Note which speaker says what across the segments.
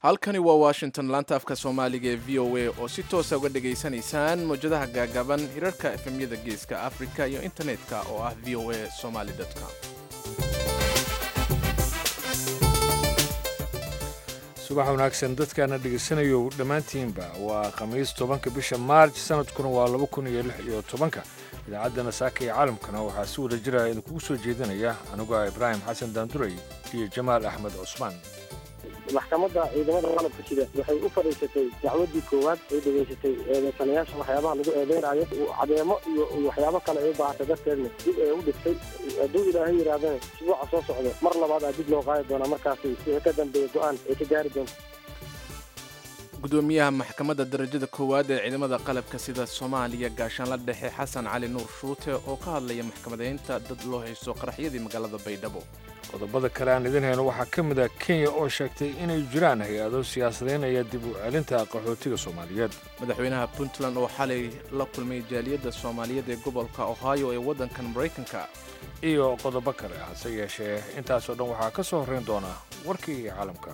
Speaker 1: halkani waa washington laanta afka soomaaliga ee v o a oo si toosa uga dhegaysanaysaan mawjadaha gaagaaban hirarka efemyada geeska afrika iyo internetka oo ah v o a somaly com
Speaker 2: subax wanaagsan dadkaana dhegaysanayo dhammaantiinba waa khamiis tobanka bisha maarj sanadkuna waa laba kun iyo lix iyo tobanka idaacaddana saaka iyo caalamkana waxaa si wada jira idinkugu soo jeedinaya anigu ah ibraahim xasan daanduray iyo jamaal axmed cusmaan
Speaker 3: maxkamadda ciidamada qalabka sida waxay u fadhiisatay dacwadii koowaad ay dhegaysatay eedeysanayaasha waxyaabaha lagu eedeynayo cadeemo iyo waxyaabo kale ay u baahantay darteedna dib ee u dhigtay hadduu ilaahay yidhaahdana isbuuca soo socdo mar labaad aa dib loo qaadi doonaa markaasi wixii ka dambeeya go-aan ay ka gaari doonto
Speaker 1: gudoomiyaha maxkamadda darajada koowaad ee ciidamada qalabka sida soomaaliya gaashaanla dhexe xasan cali nuur shuute oo ka hadlaya maxkamadeynta dad loo haysto qaraxyadii magaalada baydhabo
Speaker 2: qodobada kale aan idin hayno waxaa ka mid ah kenya oo sheegtay inay jiraan hay-ado siyaasadeynaya dib u celinta qaxootiga soomaaliyeed
Speaker 1: madaxweynaha puntland oo xalay la kulmay jaaliyadda soomaaliyeed ee gobolka ohio ee waddankan maraykanka
Speaker 2: iyo qodobo kale hase yeeshee intaasoo dhan waxaa ka soo horrayn doona warkii caalamka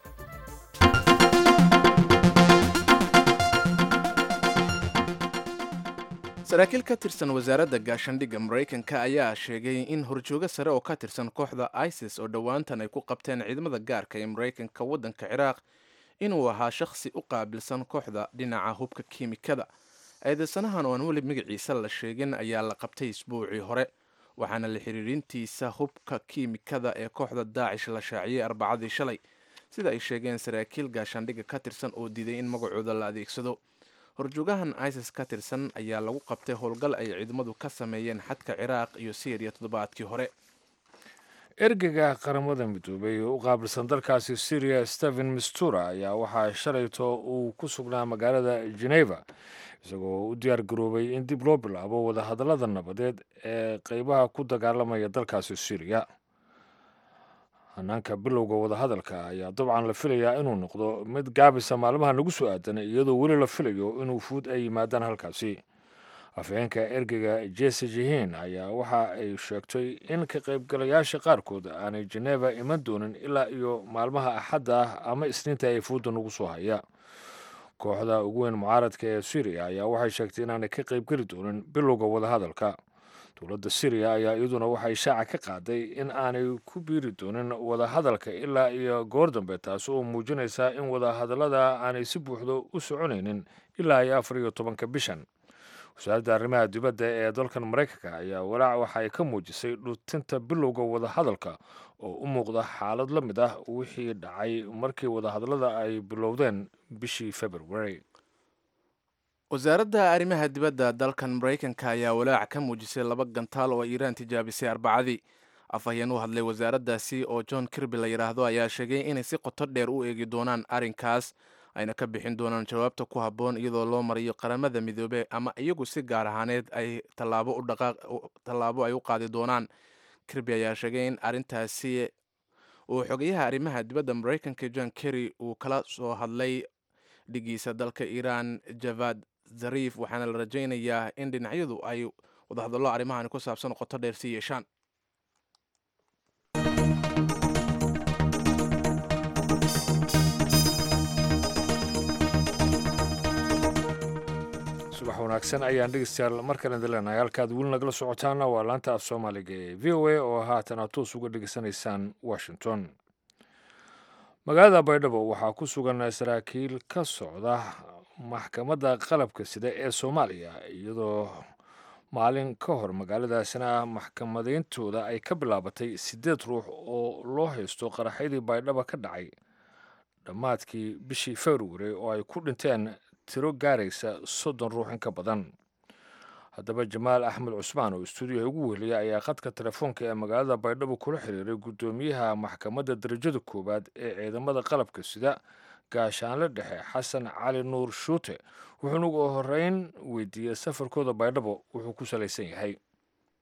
Speaker 1: saraakiil ka tirsan wasaaradda gaashandhigga maraykanka ayaa sheegay in horjoogo sare oo ka tirsan kooxda isis oo dhowaantan ay ku qabteen ciidamada gaarka ee maraykanka waddanka ciraaq inuu ahaa shakhsi u qaabilsan kooxda dhinaca hubka kiimikada eedeysanahan oo aan weli magaciisa la sheegin ayaa la qabtay isbuucii hore waxaana la xiriirintiisa hubka kiimikada ee kooxda daacish la shaaciyey arbacadii shalay sida ay sheegeen saraakiil gaashaandhigga ka tirsan oo diiday in magacooda la adeegsado horjoogahan isis ka tirsan ayaa lagu qabtay howlgal ay ciidamadu ka sameeyeen xadka ciraaq iyo syriya toddobaadkii hore
Speaker 2: ergeyga qaramada midoobay oo u qaabilsan dalkaasi syriya stephen mistura ayaa waxaa shalayto uu ku sugnaa magaalada geneva isagoo u diyaar garoobay in dib loo bilaabo wadahadallada nabadeed ee qeybaha ku dagaalamaya dalkaasi syriya hanaanka bilowga wadahadalka ayaa dabcan la filayaa inuu noqdo mid gaabisa maalmaha nagu soo aadan iyadoo weli la filayo inuu fuud ay yimaadaan halkaasi afhayeenka ergeyga jese jihin ayaa waxa ay sheegtay in ka qaybgalayaasha qaarkood aanay jeneva iman doonin ilaa iyo maalmaha axadda ah ama isniinta ay fuudda nagu soo haya kooxda ugu weyn mucaaradka ee syriya ayaa waxay sheegtay inaanay ka qaybgeli doonin bilowga wadahadalka dowladda syriya ayaa iyaduna waxay shaaca ka qaaday in aanay ku biiri doonin wadahadalka ilaa iyo goor dambe taasi oo muujinaysa in wadahadallada aanay si buuxdo u soconaynin ilaa iyo afar iyo tobanka bishan wasaaradda arrimaha dibadda ee dalkan maraykanka ayaa walaac waxa ay ka muujisay dhutinta bilowga wadahadalka oo u muuqda xaalad la mid ah wixii dhacay markii wadahadallada ay bilowdeen bishii february
Speaker 1: wasaaradda arrimaha dibadda dalkan maraykanka ayaa walaac ka muujisay laba gantaal oo iiraan tijaabisay arbacadii afhayeen u hadlay wasaaraddaasi oo john kirby la yidhaahdo ayaa sheegay inay si qoto dheer u eegi doonaan arrinkaas ayna ka bixin doonaan jawaabta ku habboon iyadoo loo marayo qaramada midoobe ama iyagu si gaar ahaaneed ay tallaabo ay u qaadi doonaan kirby ayaa sheegay in arrintaasi uu xogayaha arrimaha dibadda maraykanka john kerry uu kala soo hadlay dhigiisa dalka iiraan javad zariif waxaana la rajaynayaa in dhinacyadu ay wadahadallo arrimahan ku saabsan qoto dheer sii yeeshaan
Speaker 2: subax wanaagsan ayaan dhegeystayaal mar kale idin leenahay halkaad weli nagala socotaana waa laanta af soomaaliga ee v o a oo haatan aad toos uga dhegeysanaysaan washington magaalada baydhabo waxaa ku sugan saraakiil ka socda maxkamadda qalabka sida ee soomaaliya iyadoo maalin ka hor magaaladaasina maxkamadeyntooda ay ka bilaabatay siddeed ruux oo loo haysto qaraxyadii baydhabo ka dhacay dhammaadkii bishii februari oo ay ku dhinteen tiro gaaraysa soddon ruux in ka badan haddaba jamaal axmed cusmaan oo istuudiyaha ugu weheliyay ayaa khadka telefoonka ee magaalada baydhabo kula xiriiray guddoomiyaha maxkamadda darajada koowaad ee ciidamada qalabka sida gaashaanle dhexe xasan cali nuur shuute wuxuuna ugu horeyn weydiiyey safarkooda baydhabo wuxuu ku salaysan yahay
Speaker 3: bismillahi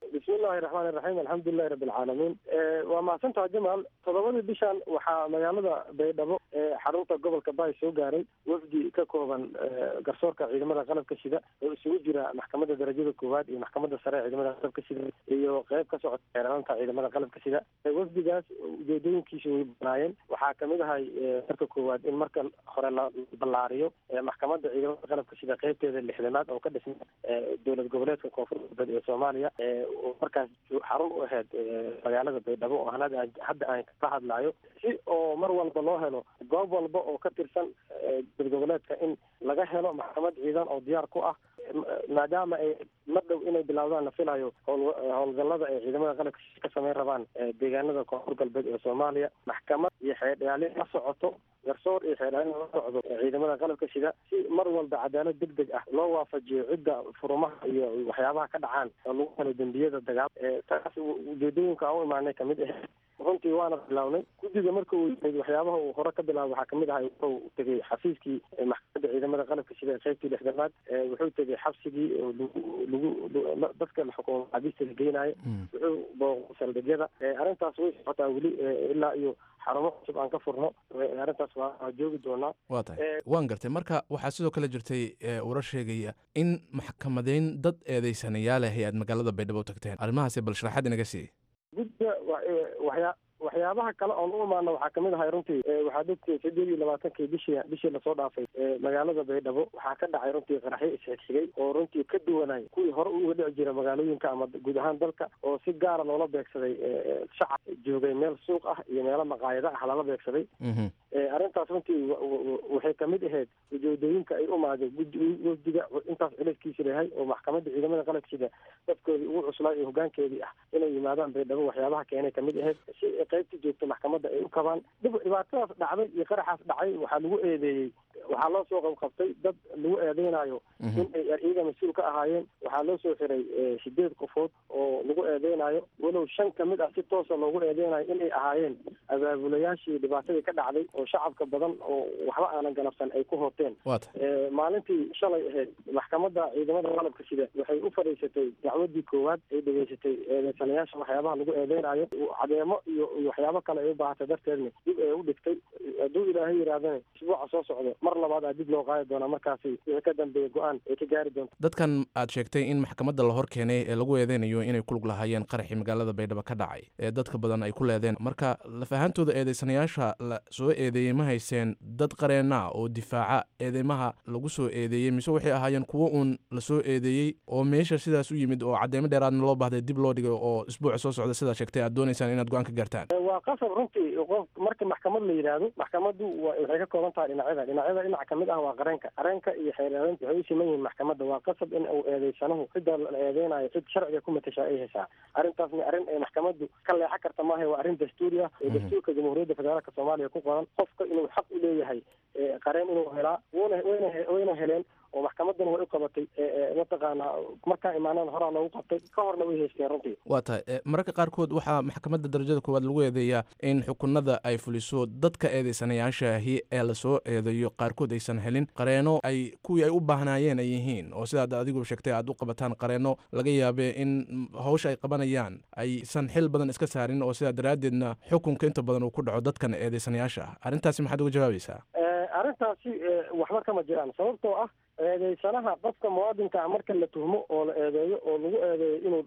Speaker 3: bismillahi raxmaani raxiim alxamdulilahi rabbi alcaalamiin waa mahadsantaha jamaal toddobadii bishan waxaa magaalada baydhabo ee xarunta gobolka baay soo gaaray wafdi ka kooban garsoorka ciidamada qalabka sida oo isugu jira maxkamadda darajada koowaad iyo maxkamadda sare ee ciidamada qalabka sida iyo qeyb ka socota xeeraranta ciidamada qalabka sida wafdigaas ujeedooyinkiisa way banaayeen waxaa kamid ahay marka koowaad in marka hore la ballaariyo maxkamadda ciidamada qalabka sida qeybteeda lixdanaad oo ka dhisna dowlad goboleedka koonfur galbeed ee soomaaliya markaas xarun u ahayd magaalada baydhabo oo hadda aan ka hadlayo si oo mar walba loo helo goob walba oo ka tirsan dowlad goboleedka in laga helo maxkamad ciidan oo diyaar ku ah maadaama ay mar dhow inay bilaawdaan la filayo howlgallada ay ciidamada qalabka ka sameyn rabaan deegaanada koonfur galbeed ee soomaaliya maxkamad iyo xeerdhaalin la socoto garsoor iyo xeerdhaalin la socdo ciidamada qalabka sida si mar walba cadaalad deg deg ah loo waafajiyo cidda furumaha iyo waxyaabaha ka dhacaan oo lagu helo dembiyada dagaal taas ujeedooyinka aan u imaanay kamid ahayd runtii waana bilawnay guddiga marka uu yimid waxyaabaha uu hore ka bilaabay waxaa kamid ahay wuxuu tegey xafiiskii maxkamadda ciidamada qalabka sida qeybtii lixdanaad wuxuu tegey xabsigii lagu lagu dadka xukuuma maxaabiista la geynayo wuxuu booqay saldhigyada arrintaas way socotaa weli ilaa iyo xarumo cusub aan ka furno arrintaas waa joogi doonaa
Speaker 1: waa tahay waan gartay marka waxaa sidoo kale jirtay warar sheegaya in maxkamadeyn dad eedeysanayaalahi aad magaalada baydhabo u tagteen arrimahaasi bal sharaxaad inaga siiy
Speaker 3: guddiga waxyaa waxyaabaha kale oon u imaano waxaa kamid ahay runtii waxaad ogtihiin sideed iyo labaatankii bishii bishii lasoo dhaafay magaalada baydhabo waxaa ka dhacay runtii qaraxyo isxigxigay oo runtii ka duwanay kuwii hore uga dhici jira magaalooyinka ama guud ahaan dalka oo si gaara loola beegsaday shacab joogay meel suuq ah iyo meelo maqaayado ah lala beegsaday arrintaas runtii waxay kamid ahayd ujeedooyinka ay umaadeen wafdiga intaas culayskiisa lehay oo maxkamadda ciidamada qalabkiisa dadkoodii ugu cuslaa iyo hogaankeedii ah inay yimaadaan baydhabo waxyaabaha keenay kamid ahayd si qaybta joogta maxkamadda ay u kabaan dib dhibaatadaas dhacday iyo qaraxaas dhacay waxaa lagu eedeeyey waxaa loo soo qabqabtay dad lagu eedeynayo in ay iyaga mas-uul ka ahaayeen waxaa loo soo xiray sideed qofood oo lagu eedeynayo walow shan kamid ah si toosa loogu eedeynayo in ay ahaayeen abaabulayaashii dhibaatadii ka dhacday oo shacabka badan oo waxba aanan galabsan ay ku hoteen maalintii shalay ahayd maxkamadda ciidamada qalabka sida waxay u fadhiisatay dacwadii koowaad ay dhegeysatay eedeysanayaasha waxyaabaha lagu eedeynayo cadeemo iyo waxyaabo kale ay u baahatay darteedna dib ay u dhigtay hadduu ilaahay yidhahdana isbuuca soo socdo mar labaad aa dib loo qaadi doonaa markaasi wixii ka dambeeya go-aan ay ka gaari doonto
Speaker 1: dadkan aad sheegtay in maxkamadda la hor keenay ee lagu eedeynayo inay kulug lahaayeen qaraxii magaalada baydhabo ka dhacay ee dadka badan ay ku leedeen marka lafahaantooda eedeysanayaasha la soo eedeeyey ma hayseen dad qareena oo difaaca eedeymaha lagu soo eedeeyey mise waxay ahaayeen kuwo uun la soo eedeeyey oo meesha sidaas u yimid oo cadeymo dheeraadna loo baahday dib loo dhigay oo isbuuca soo socda sidaa sheegtay aad doonaysaan inaad go-aan ka gaartaan
Speaker 3: waa qasab runtii qof marka maxkamad la yidhaahdo maxkamaddu waxay ka kooban tahay dhinacyada dhinacyada dhinac kamid ah waa qareenka qareenka iyo xeeraarinta waxay u siman yihiin maxkamadda waa qasab in uu eedeysanahu cidda la eedeynayo cid sharciga ku matashaa ay haysaa arrintaasna arrin ay maxkamaddu ka leexan karta maaha waa arrin dastuuri ah ee dastuurka jamhuuriyadda federaalka soomaaliya ku qoran qofka inuu xaq u leeyahay qareen inuu helaa wuna wayna wayna heleen oo maxkamaddana way u qabatay mataqaanaa markaa imaanaan horaa loogu qabtay ka horna way haysteen runtii
Speaker 1: waa tahay mararka qaarkood waxaa maxkamadda darajada koowaad lagu eedeeyaa in xukunada ay fuliso dadka eedeysanayaashaahi ee lasoo eedeeyo qaarkood aysan helin qareeno ay kuwii ay u baahnaayeen ay yihiin oo sidaad adigu sheegtay aad u qabataan qareeno laga yaabee in hawsha ay qabanayaan aysan xil badan iska saarin oo sidaa daraaddeedna xukunka inta badan uu ku dhaco dadkan eedeysanayaasha ah arrintaasi maxaad uga jawaabaysaa
Speaker 3: arrintaasi waxba kama jiraan sababtoo ah eedeysanaha qofka muwaadinkaa marka la tuhmo oo la eedeeyo oo lagu eedeeyo inuu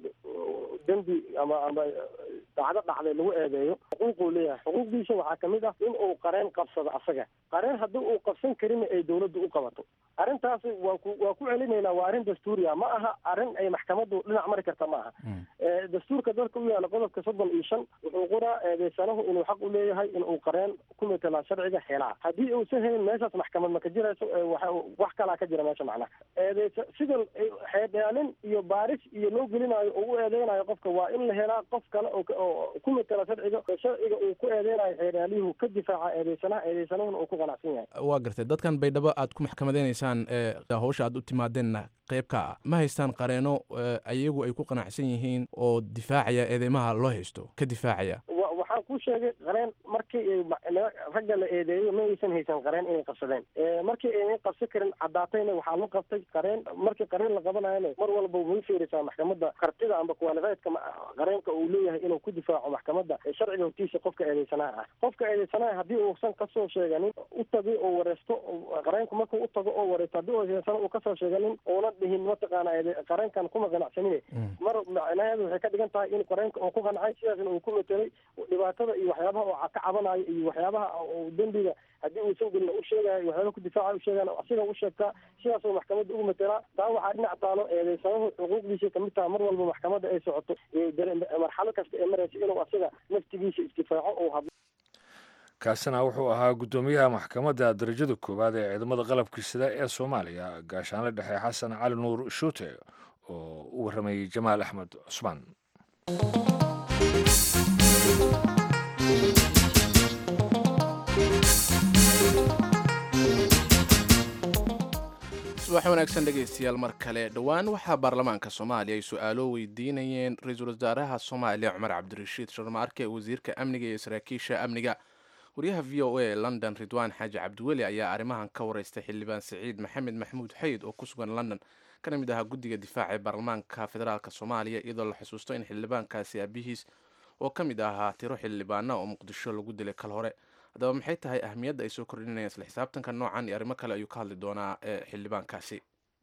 Speaker 3: dembi ama ama dhacdo dhacday lagu eedeeyo xuquuquu leeyahay xuquuqdiisa waxaa kamid ah in uu qareen qabsado asaga qareen haddii uu qabsan karina ay dawladdu u qabato arrintaasi waa ku waa ku celinaynaa waa arrin dastuuriya ma aha arrin ay maxkamaddu dhinac mari karta ma aha dastuurka dalka u yaala qodobka soddon iyo shan wuxuu qoraa eedeysanahu inuu xaq u leeyahay in uu qareen ku metelaa sharciga helaa haddii uusan helin meeshaas maxkamad ma ka jirayso wax kalaa ka jira meesha macnaha eedeysa sida xeedhaalin iyo baaris iyo loo gelinayo oo u eedeynayo qofka waa in la helaa qof kale oo ku metela sharciga sharciga uu ku eedeynayo xeedhaaliyuhu ka difaaca eedeysanaha eedeysanahuna uu ku qanacsan yahay
Speaker 1: waa gartay dadkan baydhabo aad ku maxkamadeynaysaan ee hawsha aad u timaadeenna qayb ka ah ma haystaan qareeno ayagu ay ku qanacsan yihiin oo difaacaya eedeymaha loo haysto ka difaacaya
Speaker 3: waxaan kuu sheegay qareen markii ragga la eedeeyo ma aysan haysan qareen inay qabsadeen markii aynan qabsan karin caddaatayna waxaa la qabtay qareen markii qareen la qabanayana mar walba way fiirisaa maxkamadda kartida amba kuwalifaydka qareenka uu leeyahay inuu ku difaaco maxkamadda sharciga hortiisa qofka eedeysanaha ah qofka eedeysanaha haddii uusan kasoo sheeganin u tagay oo wareesto qareenku markuu u tago oo wareesto haddii eedeysana uu kasoo sheeganin uuna dhihin mataqaana qareenkan kuma qanacsanin mar macnaheedu waxay ka dhigan tahay in qareenka uu ku qancay sidaasna uu ku metelay dhibaatada iyo waxyaabaha oo ka cabanayo iyo waxyaabaha dembiga haddii uusan gelin u sheegayo waxyaaba ku difaaca u sheegaan asiga u sheegtaa sidaasoo maxkamadda ugu metelaa taa waxaa dhinac taalo eedeysanahu xuquuqdiisa kamid taha mar walba maxkamadda ay socoto marxalo kasta ee maraysa inuu asiga naftigiisa isdifaaco uu hadlo
Speaker 2: kaasina wuxuu ahaa guddoomiyaha maxkamadda darajada koowaad ee ciidamada qalabka sida ee soomaaliya gaashaanle dhexe xasan cali nuur shuute oo u warramayey jamaal axmed cusmaan
Speaker 1: subax wanaagsan dhegaystayaal mar kale dhowaan waxaa baarlamaanka soomaaliya ay su-aalo weydiinayeen ra-iisul wasaaraha soomaaliya cumar cabdirashiid sharmaarke wasiirka amniga iyo saraakiisha amniga waryaha v o a ee london ridwaan xaaji cabdiweli ayaa arrimahan ka wareystay xildhibaan siciid maxamed maxamuud xayd oo ku sugan london kana mid ahaa guddiga difaaca ee baarlamaanka federaalk soomaaliya iyadoo la xusuusto in xildhibaankaasi aabihiis oo ka mid ahaa tiro xildhibaana oo muqdisho lagu dilay kal hore haddaba maxay tahay ahmiyadda ay soo kordhinayaan isla xisaabtanka noocan iyo arrimo kale ayuu ka hadli doonaa ee xildhibaankaasi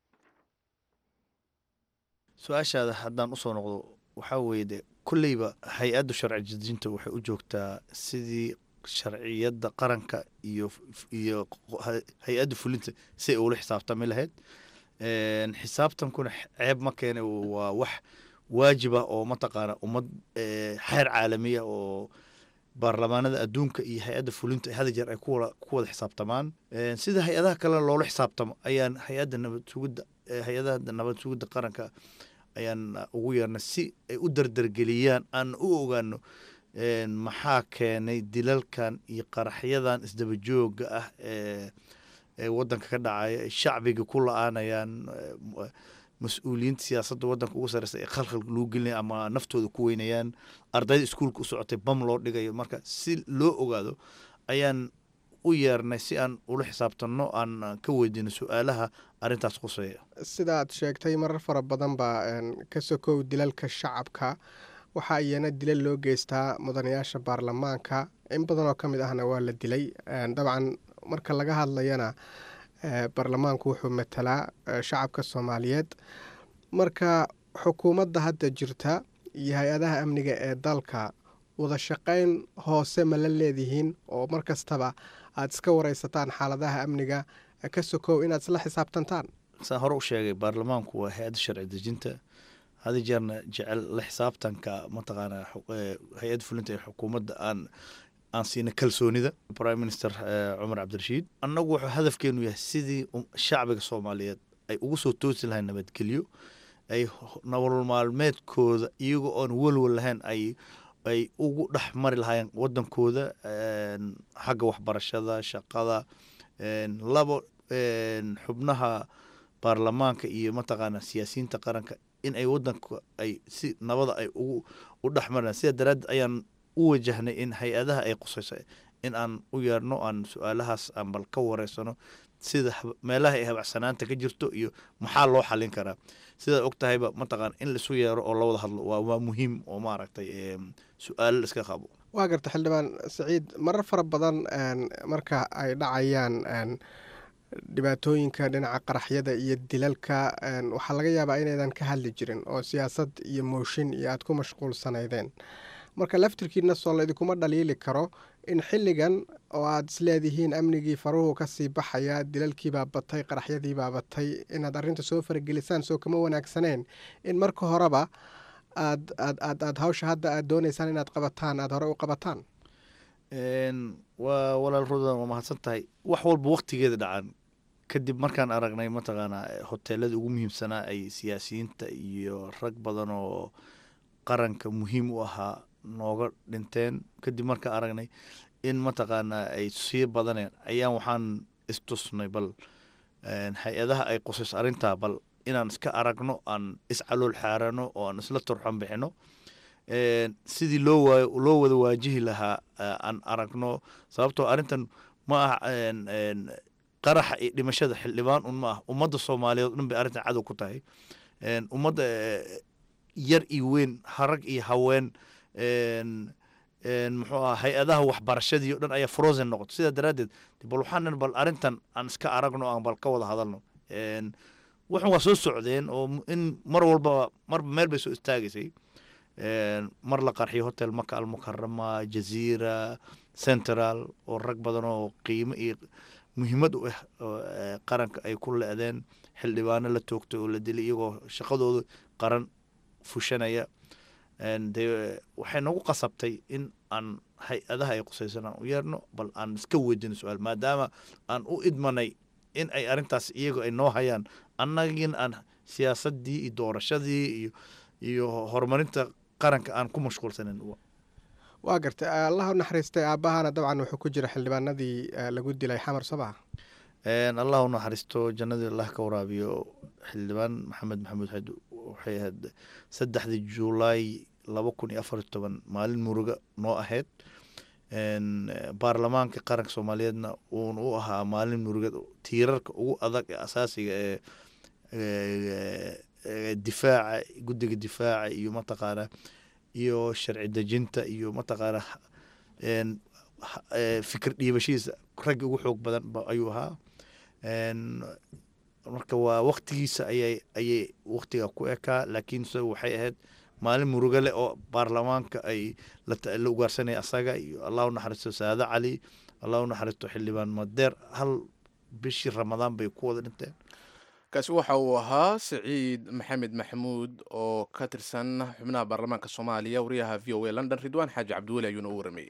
Speaker 4: su-aashaada haddaan usoo noqdo waxaa weeye de kolleyba hay-adda sharci dejinta waxay u joogtaa sidii sharciyadda qaranka iyo iyo hay-adda fulinta si ay ula xisaabtami lahayd xisaabtankuna ceeb ma keene waa wax waajib ah oo mataqaana ummad xeer caalamiya oo baarlamaanada adduunka iyo hay-adda fulinta hada jeer ay ku wada xisaabtamaan sida hay-adaha kalena loola xisaabtamo ayaan hay-adda nabad sugidda hay-adaha nabad sugidda qaranka ayaan ugu yeernay si ay u dardargeliyaan aan u ogaano maxaa keenay dilalkan iyo qaraxyadan isdaba jooga ah ee ee wadanka ka dhacaya ay shacbiga ku la-aanayaan mas-uuliyiinta siyaasadda wadanka ugu sareysa ee khalkhal loo gelinaya ama naftooda ku weynayaan ardayda iskuulka u socotay bam loo dhigayo marka si loo ogaado ayaan u yeernay si aan ula xisaabtanno aan ka weydiino su-aalaha arintaas quseeya
Speaker 5: sidaad sheegtay marar fara badan baa ka sokow dilalka shacabka waxaa iyana dilal loo geystaa mudanayaasha baarlamaanka in badan oo ka mid ahna waa la dilay dabcan marka laga hadlayana baarlamaanku wuxuu matalaa shacabka soomaaliyeed marka xukuumadda hadda jirta iyo hay-adaha amniga ee dalka wada shaqayn hoose ma la leedihiin oo mar kastaba aada iska wareysataan xaaladaha amniga ka sokow inaad isla xisaabtantaan
Speaker 4: saan hore u sheegay baarlamaanku waa hay-adda sharci dejinta hadi jeerna jecel la xisaabtanka mataqaana hay-adda fulinta ee xukuumadda aan aan siina kalsoonida prime minister cumar cabdirashiid annagu wuxuu hadafkeenu yahay sidii shacbiga soomaaliyeed ay ugu soo toosi lahayn nabadgelyo ay nolol maalmeedkooda iyagoo oon welwel lahayn ay ay ugu dhex mari lahaayeen wadankooda xagga waxbarashada shaqada labo xubnaha baarlamaanka iyo mataqaana siyaasiyiinta qaranka in ay wadanka ay si nabada ay ugu u dhex maraan sida daraaddeed ayaan u wajahnay in hay-adaha ay qusayso in aan u yeerno aan su-aalahaas aan bal ka wareysano sida meelaha ay habacsanaanta ka jirto iyo maxaa loo xalin karaa sidaad og tahayba mataqaan in laisu yeero oo lawada hadlo waa waa muhiim oo maaragtay su-aalo la iska qabo
Speaker 5: waa garta xildhibaan saciid marar fara badan marka ay dhacayaan dhibaatooyinka dhinaca qaraxyada iyo dilalka waxaa laga yaabaa inaydan ka hadli jirin oo siyaasad iyo mooshin iyo aada ku mashquulsanaydeen marka laftirkiina soo laydinkuma dhaliili karo in xilligan oo aada isleedihiin amnigii faruhu kasii baxaya dilalkiibaa batay qaraxyadiibaa batay inaad arrinta soo faragelisaan soo kama wanaagsaneen in marka horeba aad aad aad aad hawsha hadda aad dooneysaan inaad qabataan aada hore u qabataan
Speaker 4: waa walaal rudan waa mahadsan tahay wax walba waktigeeda dhacan kadib markaan aragnay mataqaanaa hoteelada ugu muhiimsanaa ay siyaasiyiinta iyo rag badan oo qaranka muhiim u ahaa nooga dhinteen kadib markaan aragnay in mataqaanaa ay sii badaneen ayaan waxaan istusnay bal hay-adaha ay qusayso arrintaa bal inaan iska aragno aan iscalool xaarano oo aan isla turxan bixino sidii loo waa loo wada waajihi lahaa aan aragno sababtoo arrintan ma aha qaraxa iyo dhimashada xildhibaan un ma ah ummadda soomaaliyeed o dhan bay arrintan cadow ku tahay ummadda yar iyo weyn harag iyo haween muxuu aha hay-adaha waxbarashadii o dhan ayaa frozen noqoto sidaa daraaddeed bal waxaan bal arrintan aan iska aragno aan bal ka wada hadalno waxan waa soo socdeen oo in mar walbaba marba meel bay soo istaagaysay mar la qarxiyo hotel maka almukarama jaziira central oo rag badan oo qiimo iyo muhiimad u ah qaranka ay ku le-deen xildhibaano la toogtay oo la dilay iyagoo shaqadooda qaran fushanaya de waxay nagu qasabtay in aan hay-adaha ay qusaysan aan u yeerno bal aan iska weydino su-aal maadaama aan u idmanay in ay arrintaas iyago ay noo hayaan annagin aan siyaasadii iyo doorashadii iyo iyo horumarinta qaranka aan ku mashquulsanin
Speaker 5: waa gartay allah u naxariistay aabahana dabcan wuxuu ku jira xildhibaanadii lagu dilay xamar sabaha
Speaker 4: allah u naxariisto jannadii allah ka waraabiyo xildhibaan maxamed maxamuud xed waxay ahayd saddexdii juulaay laba kun iyo afar iyo toban maalin muruga noo ahayd baarlamaanka qaranka soomaaliyeedna uun u ahaa maalin murugad tiirarka ugu adag ee asaasiga ee difaaca guddiga difaaca iyo mataqaana iyo sharci dejinta iyo mataqaana fikir dhiibashihiisa raggi ugu xoog badan ayuu ahaa marka waa waktigiisa ayay ayay waktiga ku ekaa laakiin se waxay ahayd maalin muruga leh oo baarlamaanka ay la ugaarsanaya asaga iyo allah u naxariisto saade cali allah u naxariisto xildhibaan madeer hal bishii ramadaan bay ku wada dhinteen
Speaker 1: kaasi waxa uu ahaa siciid maxamed maxamuud oo ka tirsan xubnaha baarlamaanka soomaaliya wariyaha v o a london ridwaan xaaji cabdiweli ayuuna u waramayey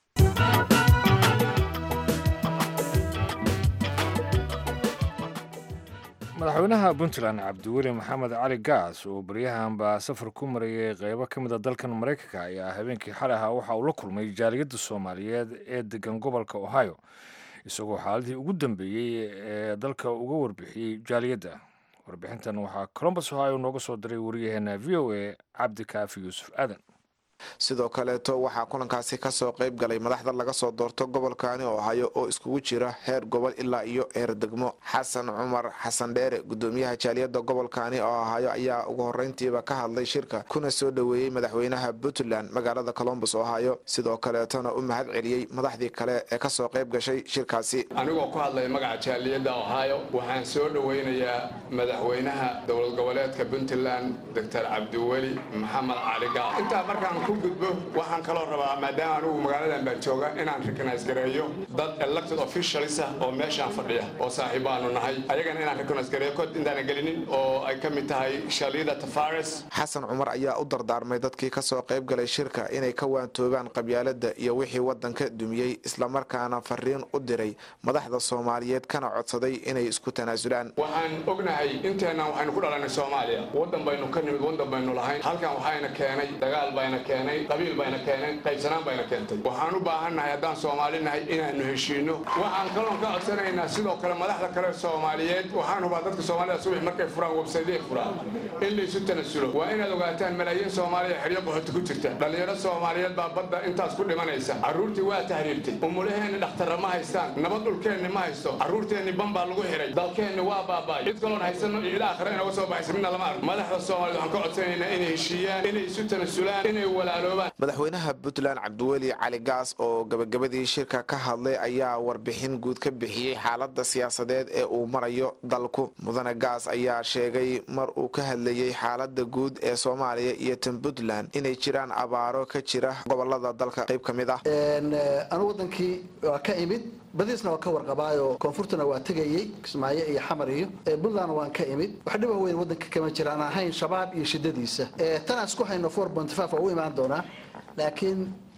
Speaker 2: madaxweynaha puntland cabdiweli maxamed cali gaas oo baryahanba safar ku marayay qeybo ka mid a dalkan maraykanka ayaa habeenkii xalay ahaa waxa uu la kulmay jaaliyadda soomaaliyeed ee degan gobolka ohio isagoo xaaladii ugu dambeeyey ee dalka uga warbixiyey jaaliyadda warbixintan waxaa colombus ohio nooga soo diray wariyaheena v o a cabdi kaafi yuusuf aadan
Speaker 6: sidoo kaleeto waxaa kulankaasi kasoo qayb galay madaxda laga soo doorto gobolkaani ohaayo oo iskugu jira heer gobol ilaa iyo heer degmo xasan cumar xasan dheere gudoomiyaha jaaliyadda gobolkaani oo ohaayo ayaa ugu horeyntiiba ka hadlay shirka kuna soo dhoweeyey madaxweynaha puntland magaalada colombus ohaayo sidoo kaleetona u mahad celiyey madaxdii kale ee kasoo qayb gashay shirkaasi
Speaker 7: anigoo ku hadlaya magaca jaaliyadda ohaayo waxaan soo dhoweynayaa madaxweynaha dowlad goboleedka puntland doctor cabdiweli maxamed cali gaal intaa markaan gudbo waxaan kaloo rabaa maadaama anugu magaaladan baan jooga inaan recognize gareeyo dad elected officials ah oo meeshaan fadhiya oo saaxiibaanu nahay ayagana inaan recognize gareeyo kod intaana gelinin oo ay ka mid tahay shalida tafares
Speaker 6: xasan cumar ayaa u dardaarmay dadkii kasoo qayb galay shirka inay ka waantoobaan qabyaalada iyo wixii wadanka dumiyey islamarkaana fariin u diray madaxda soomaaliyeed kana codsaday inay isku tanaasulaan
Speaker 7: waxaan ognahay inteennan waxaynu ku dhalanay soomaaliya wadan baynu ka nimid wadan baynu lahayn halkan waxayna keenay dagaal bayna keenay qabiil bayna keeneen qaybsanaan bayna keentay waxaan u baahannahay haddaan soomaali nahay inaanu heshiino waxaan kaloon ka codsanaynaa sidoo kale madaxda kale soomaaliyeed waxaan hubaa dadka soomaalida subax markay furaan websayday furaan in laysu tanasulo waa inaad ogaataan malaayiin soomaaliya xeryo qaxooti ku jirta dhallinyaro soomaaliyeed baa badda intaas ku dhimanaysa carruurtii waa tahriibtay umulaheenni dhakhtarra ma haystaan nabad dhulkeenni ma haysto carruurteenni ban baa lagu xiray dalkeenni waa baaba'ay cid kaloon haysano iyo ilaa akhre inaga soo baxaysa midna lama arko madaxda soomaaliyed waxaan ka codsanaynaa inay heshiiyaan inay isu tanasulaan inay
Speaker 6: madaxweynaha puntland cabdiweli cali gaas oo gabagabadii shirka ka hadlay ayaa warbixin guud ka bixiyey xaalada siyaasadeed ee uu marayo dalku mudane gaas ayaa sheegay mar uu ka hadlayey xaalada guud ee soomaaliya iyo tan puntland inay jiraan abaaro ka jira gobolada dalka qayb ka mid ah
Speaker 8: anu wadankii waa ka imid badiisna waa ka warqabaayo koonfurtana waa tegayey kismaayo iyo xamar iyo puntland waan ka imid wax dhiba weyn wadanka kama jira aan ahayn shabaab iyo shidadiisa tanaan isku hayno four point five waa u imaan doonaa laakiin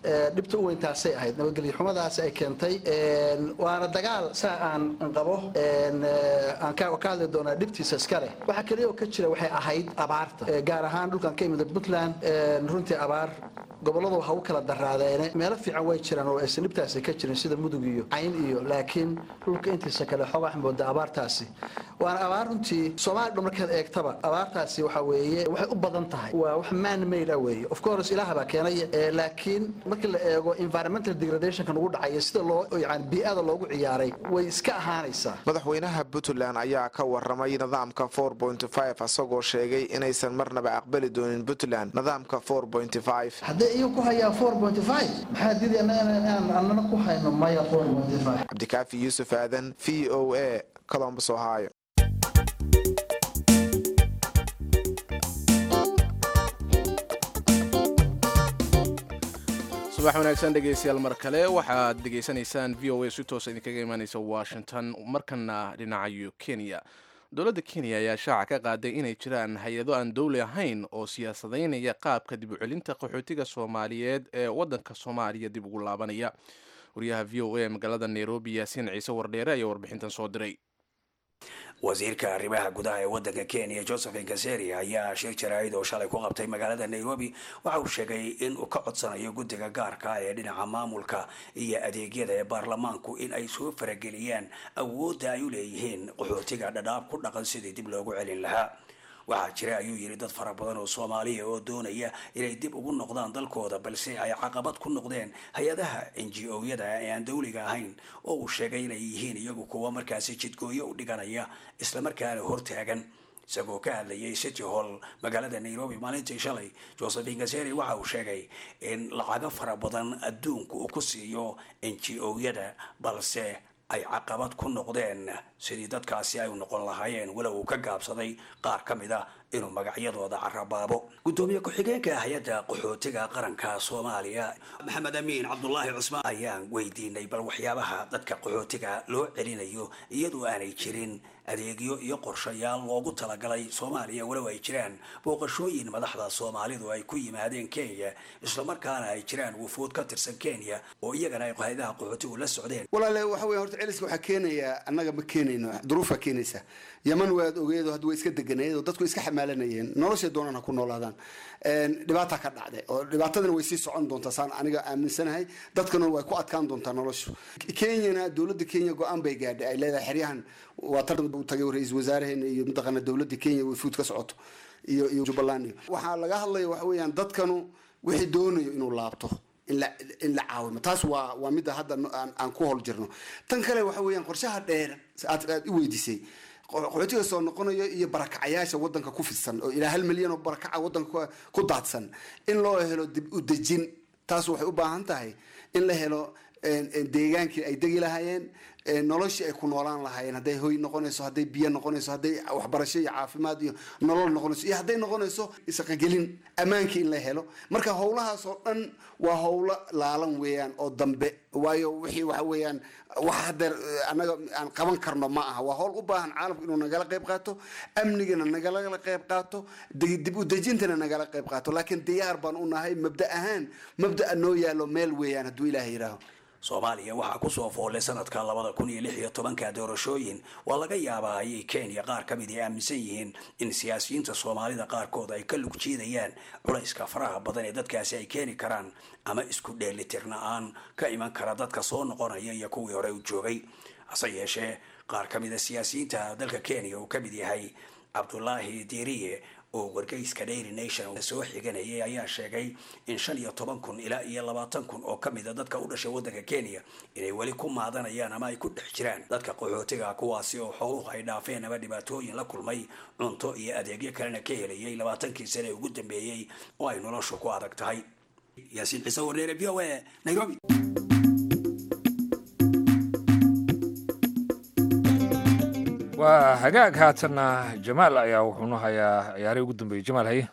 Speaker 8: dhibta u weyntaasay ahayd nabadgelyo xumadaas ay keentay waana dagaal saa aan qabo aan ka hadli doonaa dhibtiisa iska leh waxa keliya oo ka jira waxay ahayd abaarta gaar ahaan dhulkan ka imida puntland runtii abaar gobolladu waxa u kala daraadeene meelo fiican way jiraan oo aysan dhibtaasi ka jirin sida mudug iyo cayn iyo laakiin dhulka intiisa kale xoogaa waxaan moodaa abaartaasi waana abaar runtii soomaaliya dhan markaad eegtaba abaartaasi waxa weeye waxay u badan tahay waa wax man made ah weeye of course ilaah baa keenay laakiin markii la eego environmental degradationkan ugu dhacaya sida loo yani bii'ada loogu ciyaaray way iska ahaanaysaa
Speaker 6: madaxweynaha puntland ayaa ka waramay nidaamka asagoo sheegay inaysan marnaba aqbali doonin puntland nidaamka
Speaker 8: haddee iyagu ku hayaan maxaa diidaya inaan annana ku hayno maya
Speaker 6: cabdikaafi yuusuf aadan v o a colombus ohio
Speaker 1: subax wanaagsan dhegeystayaal mar kale waxaad dhegaysanaysaan v o a si toosa idinkaga imaaneysa washington markana dhinacayo kenya dowladda kenya ayaa shaaca ka qaaday inay jiraan hay-ado aan dowli ahayn oo siyaasadaynaya qaabka dib u celinta qaxootiga soomaaliyeed ee waddanka soomaaliya dib ugu laabanaya wariyaha v o a magaalada nairobi yaasiin ciise wardheere ayaa warbixintan soo diray
Speaker 9: wasiirka arrimaha gudaha ee waddanka kenya josephin kaseri ayaa shir jaraa'id oo shalay ku qabtay magaalada nairobi waxa uu sheegay in uu ka codsanayo guddiga gaarka ee dhinaca maamulka iyo adeegyada ee baarlamaanku in ay soo farageliyaan awoodda ay u leeyihiin qaxootiga dhadhaab ku dhaqan sidii dib loogu celin lahaa waxaa jira ayuu yidhi dad fara badan oo soomaaliya oo doonaya inay dib ugu noqdaan dalkooda balse ay caqabad ku noqdeen hay-adaha n g o-yada ee aan dawliga ahayn oo uu sheegay inay yihiin iyagu kuwa markaasi jidgooyo u dhiganaya islamarkaana hortaagan isagoo ka hadlayay city hall magaalada nairobi maalintii shalay josephin kaseri waxa uu sheegay in lacago fara badan adduunku uu ku siiyo n g o-yada balse ay caqabad ku noqdeen sidii dadkaasi ay u noqon lahaayeen walow uu ka gaabsaday qaar ka mid a inuu magacyadooda carabaabo guddoomiye ku-xigeenka hay-adda qaxootiga qaranka soomaaliya maxamed amiin cabdulaahi cusmaan ayaan weydiinay bal waxyaabaha dadka qaxootiga loo celinayo iyadoo aanay jirin adeegyo iyo qorshayaal loogu talagalay soomaaliya walow ay jiraan booqashooyin madaxda soomaalidu ay ku yimaadeen kenya islamarkaana ay jiraan wufuud ka tirsan kenya oo iyagana ay hay-adaha qaxootigu la socdeen
Speaker 10: walaale waxa weya horta celiska waxaa keenaya annaga ma keenayno duruufaa keenaysa yaman waad ogeedo hadda way iska deganeed oo dadku iska xamaalanayeen noloshay doonaan ha ku noolaadaan dhibaata ka dhacday oo dhibaatadana way sii socon doontaa saan aniga aaminsanahay dadkana way ku adkaan doontaa noloshu kenyana dowladda kenya go-aan bay gaadhay ay leedahay xeryahan waa tar u tagay ra-iisul wasaaraheena iyo mataqaana dowladda kenya way fuud ka socoto iyo iyo jubbaland iyo waxaa laga hadlaya waxa weeyaan dadkanu wixii doonayo inuu laabto in la in la caawimo taas waa waa midda hadda aan ku hol jirno tan kale waxa weeyaan qorshaha dheer aad aad i weydiisay qaxootiga soo noqonayo iyo barakacayaasha wadanka ku fidsan oo ilaa hal milyan oo barakaca wadanka ku daadsan in loo helo dib u dejin taas waxay u baahan tahay in la helo deegaankii ay degi lahaayeen noloshii ay ku noolaan lahaayeen hadday hoy noqonayso hadday biyo noqonayso hadday waxbarasho iyo caafimaad iyo nolol noqonayso iyo hadday noqonayso isaqagelin ammaankii in la helo marka howlahaas oo dhan waa howlo laalan weeyaan oo dambe waayo wixii waxa weeyaan wax hadeer annaga aan qaban karno ma aha waa howl u baahan caalamku inuu nagala qayb qaato amnigana nagala qayb qaato dib u dejintana nagala qayb qaato laakiin diyaar baan u nahay mabda ahaan mabda'a noo yaalo meel weeyaan hadduu ilaah yidhaaho
Speaker 9: soomaaliya waxaa kusoo foolay sanadka labada kun iyo lix iyo tobanka doorashooyin waa laga yaabaa ayay kenya qaar ka mid ay aaminsan yihiin in siyaasiyiinta soomaalida qaarkood ay ka lug jiidayaan culayska faraha badan ee dadkaasi ay keeni karaan ama isku dheelitirna-aan ka iman kara dadka soo noqonaya iyo kuwii hore u joogay hase yeeshee qaar ka mid a siyaasiyiinta dalka kenya uu ka mid yahay cabdulaahi diiriye oo wargeyska dairy nation soo xiganayay ayaa sheegay in shan iyo toban kun ilaa iyo labaatan kun oo kamid a dadka u dhashay waddanka kenya inay weli ku maadanayaan ama ay ku dhex jiraan dadka qaxootiga kuwaasi oo xooluhu ay dhaafeen ama dhibaatooyin la kulmay cunto iyo adeegyo kalena ka helayay labaatankii sane ugu dambeeyey oo ay noloshu ku adag tahay yaasiin ciise warneere v o a nairobi
Speaker 2: waa hagaag haatanna jamaal ayaa wuxuunu hayaa ciyaarihii ugu dambeeyey jamaal haye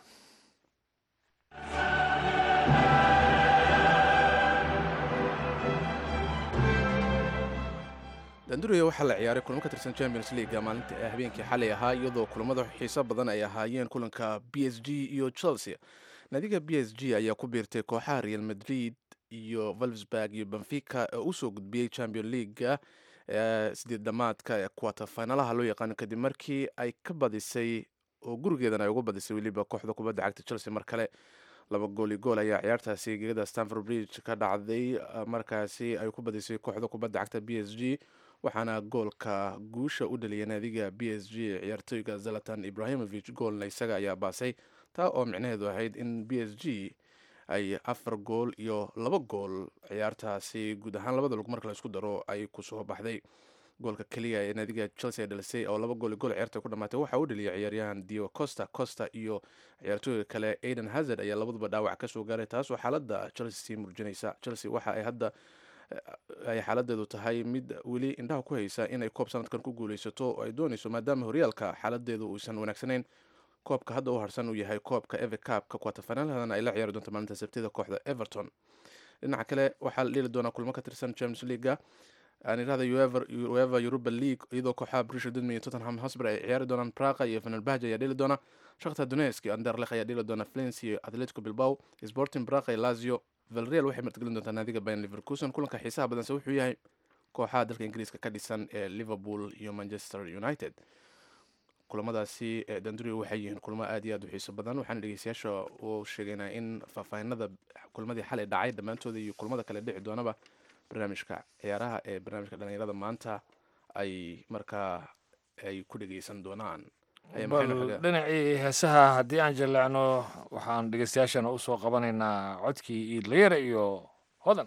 Speaker 1: danduriya waxaa la ciyaaray kulamo ka tirsan champions leaga maalinta habeenkii xalay ahaa iyadoo kulamada xiiso badan ay ahaayeen kulanka b s g iyo chelsea naadiga b s g ayaa ku biirtay kooxaha real madrid iyo valvsburg iyo benfica oo usoo gudbiyey champion leaguega sideed dhamaadka ee quater finalaha loo yaqaano kadib markii ay ka badisay oo gurigeedan ay uga badisay weliba kooxda kubadda cagta chelsea mar kale laba gooli gool ayaa ciyaartaasi gegada stanford bridge ka dhacday markaasi ay ku badisay kooxda kubadda cagta b s g waxaana goolka guusha u dhaliyay naadiga b s g ciyaartooyga zalatan ibrahimovic goolna isaga ayaa baasay taa oo micnaheedu ahayd in b s g ay afar gool iyo laba gool ciyaartaasi guud ahaan labada lug marka la isku daro ay kusoo baxday goolka keliya ee naadiga chelsea ay dhalisay oo laba gool gool ciyaarta ku dhamaatay waxaa u dhaliyay ciyaaryahan dio costa costa iyo ciyaartooyga kale aiden hazard ayaa labaduba dhaawac kasoo gaaray taasoo xaalada chelsea sii murjinaysa chelsea waxa ay hadda ay xaaladeedu tahay mid weli indhaha ku haysa inay koob sanadkan ku guuleysato oo ay dooneyso maadaama horyaalka xaaladeedu uusan wanaagsanayn koobka hadda u harsan uu yahay koobka eve cabka quaterfinalhadana ay la ciyaari doonto maalinta sabtida kooxda everton dhinaca kale waxaa la dheli doonaa kulmo ka tirsan james leaga aan irahda ueva europa league iyadoo kooxaha brisha dudman iyo tottenham hosber ay ciyaari doonaan praqa iyo fanalbahj ayaa dheli doona shakhtar donetsk iyo anderlech ayaa dheli doona flens iyo atletico bilbao sporting praqa iyo lazio valreal waxay martigelin doontaa naadiga bayan liverkuson kulanka xiisaha badanse wuxuu yahay kooxaha dalka ingiriiska ka dhisan ee liverpool iyo manchester united kulamadaasi danduri waxay yihiin kulmo aad iyo aad u xiiso badan waxaana dhegeystayaasha uu sheegaynaa in faahfaahinada kulmadii xalay dhacay dhammaantooda iyo kulmada kale dhici doonaba barnaamijka ciyaaraha ee barnaamijka dhalinyarada maanta ay markaa ay ku dhegeysan doonaan
Speaker 2: bal dhinacii heesaha haddii aan jaleecno waxaan dhegeystayaashana usoo qabanaynaa codkii iidlayara iyo hodan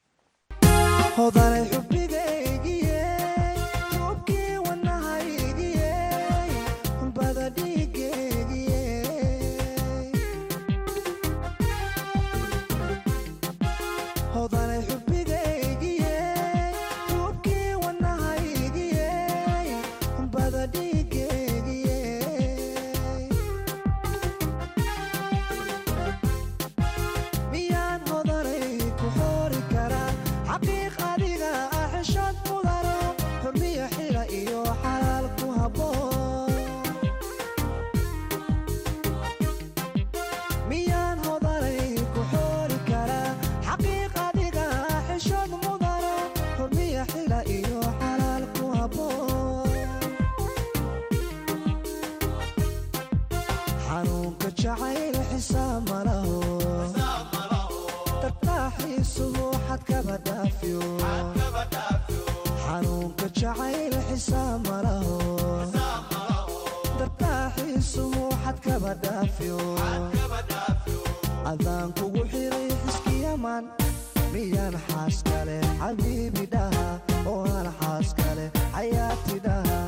Speaker 11: adaan kugu xiray xiskiyaman miyaan xaas kale xabiibi dhaha oo aan xaas kale xayaati dhaha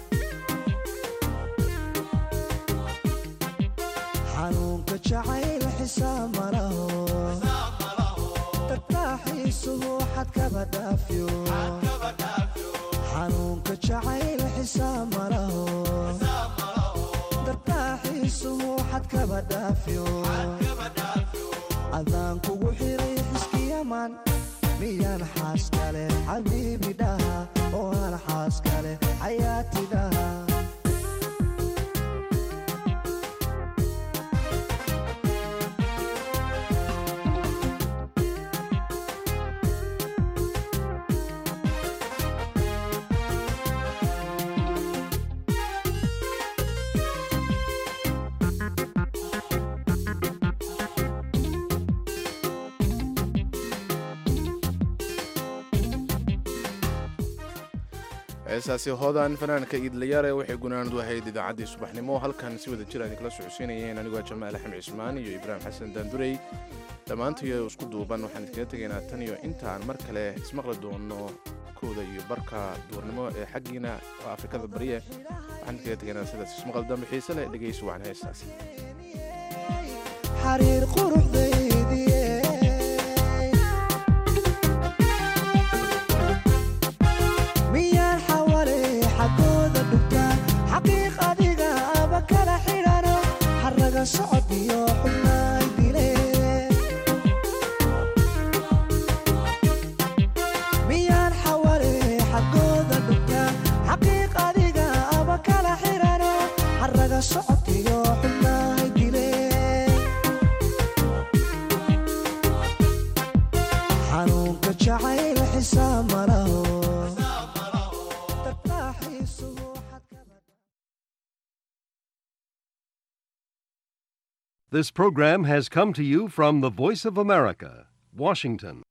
Speaker 11: xanuunka jacayl xisaab malaho tartaaxiisuhu xad kaba dhaafyo xanuunka jacayl xisaab malaho dartaaxiisuhu xad kaba dhaafyo adaan kugu xiray xiskiyaman miyaan xaas kale xabiibi dhaha oo aan xaas kale xayaati dhaha
Speaker 1: heesaasi hodan fanaanka iidlayaare waxay gunaanadu ahayd idaacaddii subaxnimo halkan si wada jir idinkala socodsiinayeen anigoo jamaal axmed cismaan iyo ibraahim xasan daandurey dhammaantiyo isku duuban waxaan iskaga tegaynaa tan iyo intaan mar kale ismaqli doono kooda iyo barka duurnimo ee xaggiina oo afrikada bariye waxaan iskaga tegaynaa sidaas ismaqal dambe xiise leh dhegeysi wacan heestaasi
Speaker 11: xariir quruxdaydiye miyaan xawale xagooda dhugtaa xaqiiq adiga aba kala xidhano xaraga socod iyo xubnaay dile miyaan xawale xagooda dhugtaa xaqiiq adiga aba kala xidhano xaraga socod iyo xubnaay dile jacayl xisaab malaho darbaaxiisuhu
Speaker 12: This program has come to you from the Voice of America, Washington.